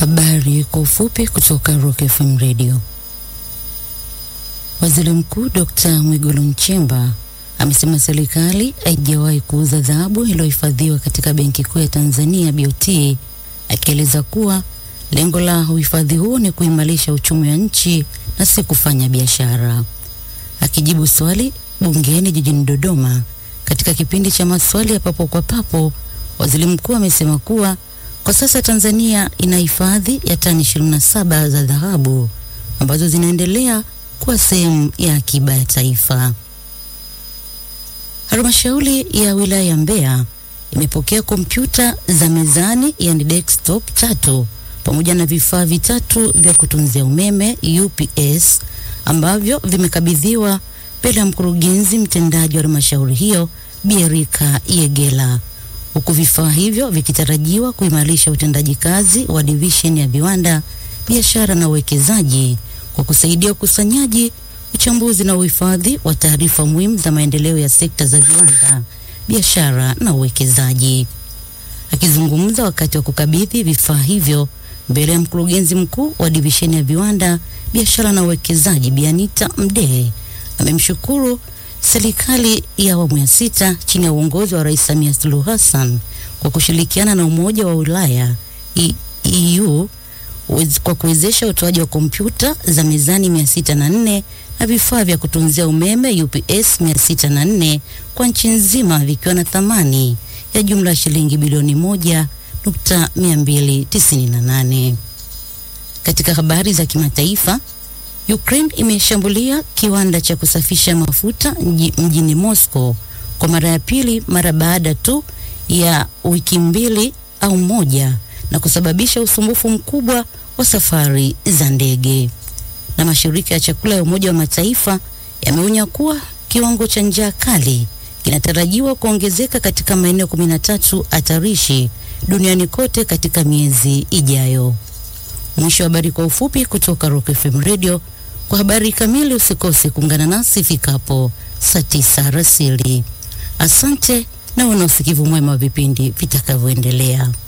Habari kwa ufupi kutoka Rock FM Radio. Waziri Mkuu Dr. Mwigulu Nchemba amesema serikali haijawahi kuuza dhahabu iliyohifadhiwa katika Benki Kuu ya Tanzania BOT, akieleza kuwa lengo la uhifadhi huo ni kuimarisha uchumi wa nchi na si kufanya biashara. Akijibu swali bungeni jijini Dodoma katika kipindi cha maswali ya papo kwa papo, waziri mkuu amesema kuwa kwa sasa Tanzania ina hifadhi ya tani 27 za dhahabu ambazo zinaendelea kuwa sehemu ya akiba ya taifa. Halmashauri ya wilaya ya Mbeya imepokea kompyuta za mezani yani desktop tatu pamoja na vifaa vitatu vya kutunzia umeme UPS ambavyo vimekabidhiwa mbele ya mkurugenzi mtendaji wa halmashauri hiyo Bierika Yegela huku vifaa hivyo vikitarajiwa kuimarisha utendaji kazi wa division ya viwanda, biashara na uwekezaji kwa kusaidia ukusanyaji, uchambuzi na uhifadhi wa taarifa muhimu za maendeleo ya sekta za viwanda, biashara na uwekezaji. Akizungumza wakati wa kukabidhi vifaa hivyo mbele ya mkurugenzi mkuu wa divisheni ya viwanda, biashara na uwekezaji Bianita Mdee amemshukuru serikali ya awamu ya sita chini ya uongozi wa Rais Samia Suluhu Hassan kwa kushirikiana na Umoja wa Ulaya E- EU wez- kwa kuwezesha utoaji wa kompyuta za mezani 604 na vifaa vya kutunzia umeme UPS 604 kwa nchi nzima vikiwa na thamani ya jumla ya shilingi bilioni moja nukta mia mbili tisini na nane. Katika habari za kimataifa, Ukraine imeshambulia kiwanda cha kusafisha mafuta mji- mjini Moscow kwa mara ya pili mara baada tu ya wiki mbili au moja na kusababisha usumbufu mkubwa wa safari za ndege. Na mashirika ya chakula ya Umoja wa Mataifa yameonya kuwa kiwango cha njaa kali kinatarajiwa kuongezeka katika maeneo 13 hatarishi duniani kote katika miezi ijayo. Mwisho wa habari kwa ufupi kutoka Rock FM Radio. Kwa habari kamili usikose kuungana nasi ifikapo saa tisa rasili. Asante na una usikivu mwema wa vipindi vitakavyoendelea.